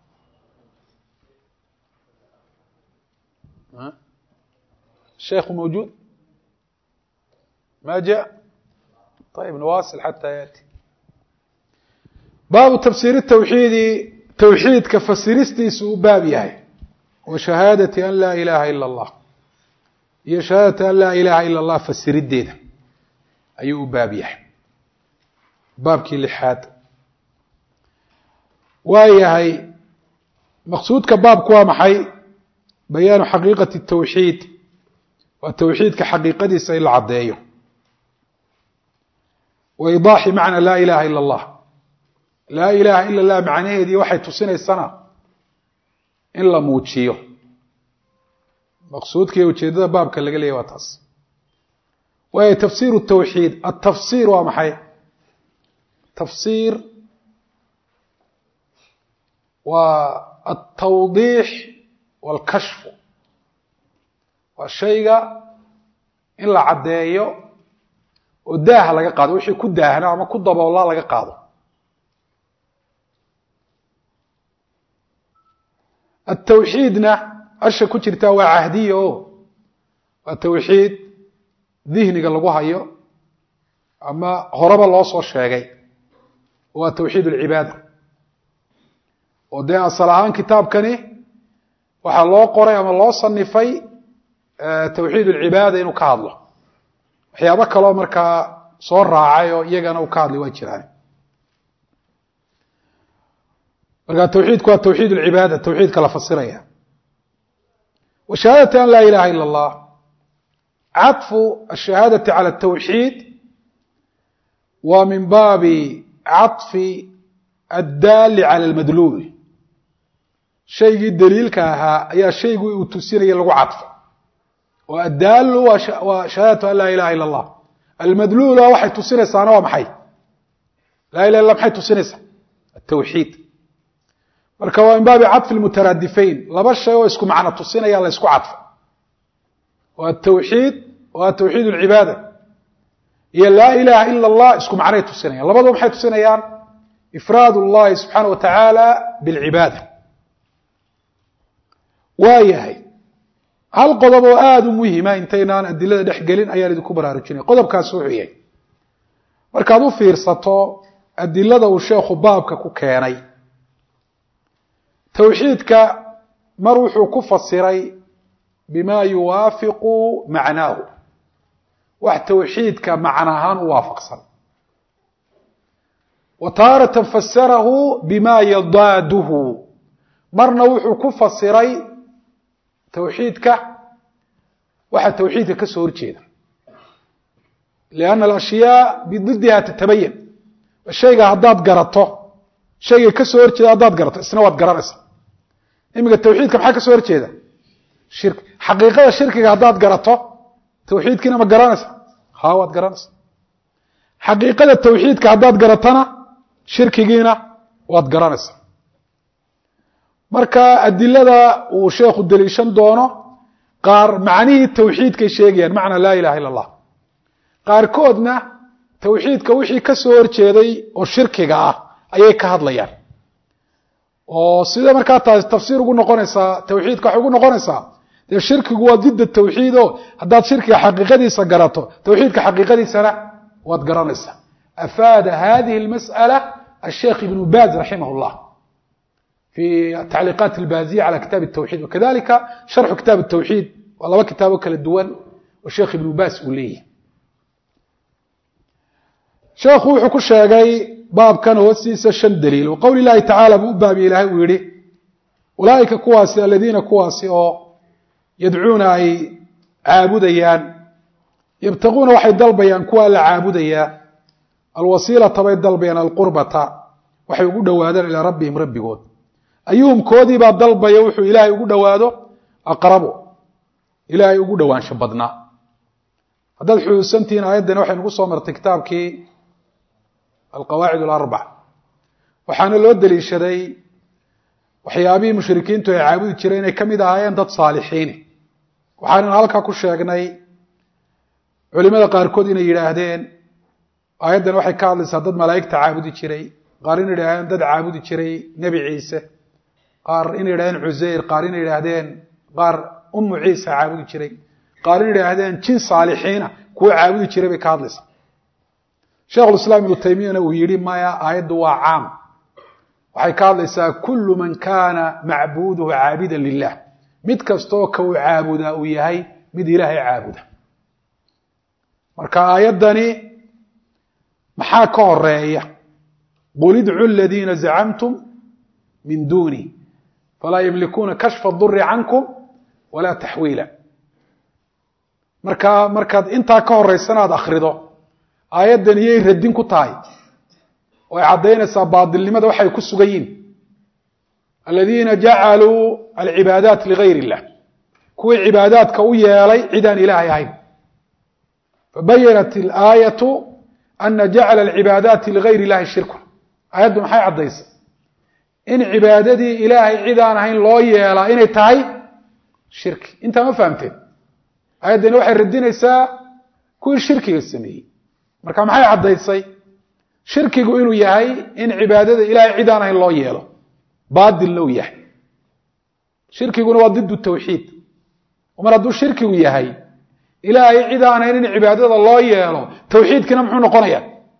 sheekhu mawjuud ma jaء ayb nawaasil xata yaأti baabu tafsiir الtawxiidi tawxiidka fasiristiisu u baab yahay wa shahaadati an laa ilaha ila اllah iyo shahaadata an laa ilaaha ila اllah fasirideeda ayuu u baab yahay baabkii lixaad waa yahay maqsuudka baabku waa maxay bayaanu xaqiiqati الtawxiid waa tawxiidka xaqiiqadiisa in la caddeeyo wa idaaxi macna laa ilaha ila اllah laa ilaha ila اllah macnaheedii waxay tusinaysana in la muujiyo maqsuudkaiyo ujeedada baabka laga leeyay waa taas waayo tafsiir الtawxiid atafsir waa maxay tafsiir waa altawdiix wاlkashfu waa shayga in la caddeeyo oo daaha laga qaado wixii ku daahna ama ku daboola laga qaado atawxiidna asha ku jirtaa waa cahdiya o waa tawxiid dihniga lagu hayo ama horeba loo soo sheegay waa tawxiid alcibaada oo dee asal ahaan kitaabkani waxaa loo qoray ama loo sanifay tawxiid alcibaada inuu ka hadlo waxyaabo kaloo markaa soo raacay oo iyagana uu ka hadlay waa jiraan marka tawxiidku waa tawxiid alcibaada tawxiidka la fasiraya wa shahaadati an laa ilaha ila اllah caطfu ashahaadati calى الtawxiid waa min baabi caطfi addaali calى اlmadluul shaygii daliilka ahaa ayaa shaygii uu tusinaya lagu cadfo oo addaalu waa shahaadatu an laa ilaha ila اllah almadluula waxay tusinaysaana waa maxay laa ilah illa maxay tusinaysaa atawxiid marka waa min baabi caطfi mutaraadifayn laba shay oo isku macno tusinaya la ysku cadfo waa atawxiid waa tawxiid اlcibaada iyo laa ilaha ila اllah isku macnay tusinayaan labadua maxay tusinayaan ifraad اllahi subxaana wa tacaala bاlcibaada waa yahay hal qodob oo aada u muhima intaynaan adilada dhex gelin ayaan idinku baraarujinaya qodobkaas wuxuu yahay markaad u fiirsato adilada uu sheekhu baabka ku keenay tawxiidka mar wuxuu ku fasiray bima yuwaafiqu macnaahu wax tawxiidka macna ahaan u waafaqsan wa taaratan fasarahu bima yadaaduhu marna wuxuu ku fasiray tawxiidka waxa tawxiidka ka soo horjeeda lianna alashyaa bididiha tatabayan shayga haddaad garato shayga ka soo horjeeda haddaad garato isna waad garanaysaa iminka tawxiidka maxaa ka soo horjeeda shirki xaqiiqada shirkiga haddaad garato tawxiidkiina ma garanaysa ha waad garanaysa xaqiiqada tawxiidka haddaad garatana shirkigiina waad garanaysa marka adilada uu sheekhu daliishan doono qaar macnihii tawxiidkay sheegayaan macna laa ilaha illa allah qaarkoodna tawxiidka wixii ka soo horjeeday oo shirkiga ah ayay ka hadlayaan oo sida markaa taasi tafsiir ugu noqonaysaa tawxiidka waxay ugu noqonaysaa dee shirkigu waa didda tawxiid o haddaad shirkiga xaqiiqadiisa garato tawxiidka xaqiiqadiisana waad garanaysaa afaada hadihi اlmasأalة الsheikh ibn baz raximah اllah fi tacliiqaat اlbaziya calى kitaab الtawxid wakadalika sharxu kitaab الtawxid waa laba kitaabo kala duwan oo sheekh ibnu bas uu leeyahay sheekhu wuxuu ku sheegay baabkan hoostiisa shan daliil wa qowli llahi tacaala buu u baabi ilaahay uu yihi ulaaئika kuwaasi aladiina kuwaasi oo yadcuuna ay caabudayaan yabtaguuna waxay dalbayaan kuwa la caabudayaa alwasiilata bay dalbayaan alqurbata waxay ugu dhowaadaan ilaa rabbihim rabbigood ayuhum koodii baa dalbaya wuxuu ilaahay ugu dhowaado aqrabu ilaahay ugu dhowaansho badnaa haddaad xusuusantihiin aayaddan waxay nagu soo martay kitaabkii alqawaacid alarbac waxaana loo deliishaday waxyaabihii mushrikiintu ay caabudi jireen inay ka mid ahaayeen dad saalixiini waxaanan halkaa ku sheegnay culimada qaarkood inay yidhaahdeen aayaddan waxay ka hadlaysaa dad malaa'igta caabudi jiray qaar inay yidhahdeen dad caabudi jiray nebi ciise qaar inay yidhahdeen cuseyr qaar inay yidhaahdeen qaar umu ciisa caabudi jiray qaar inay yidhaahdeen jin saalixiina kuwa caabudi jiray bay ka hadlaysaa sheikhulislaam ibnu taymiyana uu yidhi maya aayaddu waa caam waxay ka hadlaysaa kullu man kaana macbuuduhu caabidan lilah mid kastoo ka uu caabudaa uu yahay mid ilaahay caabuda marka aayaddani maxaa ka horeeya qul idcu ladiina zacamtum min duuni falaa yamlikuuna kashfa duri cankum walaa taxwiila marka markaad intaa ka horeysana aad akrido aayaddan iyay radin ku tahay oo ay caddaynaysaa baadilnimada waxay ku sugan yihin aladiina jacaluu alcibaadaat ligayr illah kuwii cibaadaadka u yeelay cidaan ilaahay ahayn fabayanat ilaayatu ana jacala alcibaadaati ligayr illahi shirkun aayaddu maxay caddaysay in cibaadadii ilaahay cid aan ahayn loo yeelaa inay tahay shirki intaa ma fahamteen aayaddani waxay radinaysaa kuwii shirkiga sameeyey marka maxay caddaysay shirkigu inuu yahay in cibaadada ilaahay cid aan ahayn loo yeelo baadilna uu yahay shirkiguna waa didu tawxiid mar hadduu shirkigu yahay ilaahay cid aan ahayn in cibaadada loo yeelo tawxiidkiina muxuu noqonaya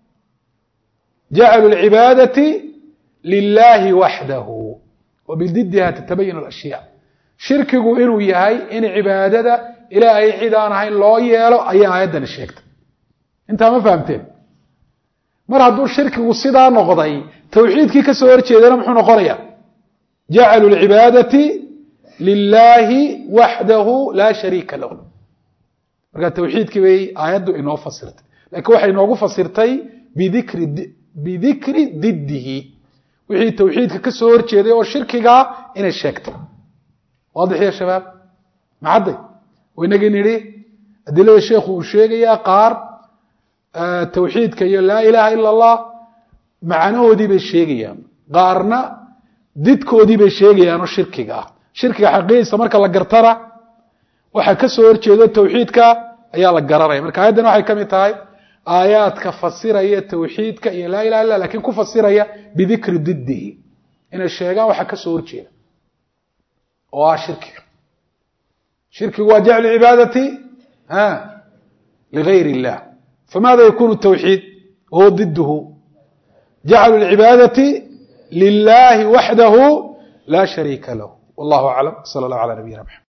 jacalu lcibaadati lilahi waxdahu wa bididiha tatabayan alashyaa shirkigu inuu yahay in cibaadada ilaahay cid aan ahayn loo yeelo ayaa aayaddani sheegtay intaa ma fahamteen mar hadduu shirkigu sidaa noqday tawxiidkii ka soo horjeedana muxuu noqonaya jacalu lcibaadati lilahi waxdahu laa shariika lahu marka tawxiidkii bay aayaddu inoo fasirtay lakiin waxay inoogu fasirtay bidikri bidikri didihi wixii tawxiidka ka soo horjeeday oo shirkigaa inay sheegtay waadix ya shabaab maxadday inagii nidhi adilada sheekhu uu sheegayaa qaar tawxiidka iyo laa ilaha ila allah macnahoodii bay sheegayaan qaarna didkoodii bay sheegayaan oo shirkiga ah shirkiga xaqiiqiisa marka la gartana waxa ka soo horjeedo tawxiidka ayaa la garanaya marka aayaddan waxay ka mid tahay aayaadka fasiraya tawxiidka iyo laa ilaha illa lakin ku fasiraya bidikri didihi inay sheegaan waxa ka soo horjeeda oo ah shirkiga shirkigu waa jaclu cibaadati ligayr illah فmاذا يkون التwحيid وهو ضده جعل العباadة للh وحده لا شhريka لh والله أعلم صلى الله على نبينا محمد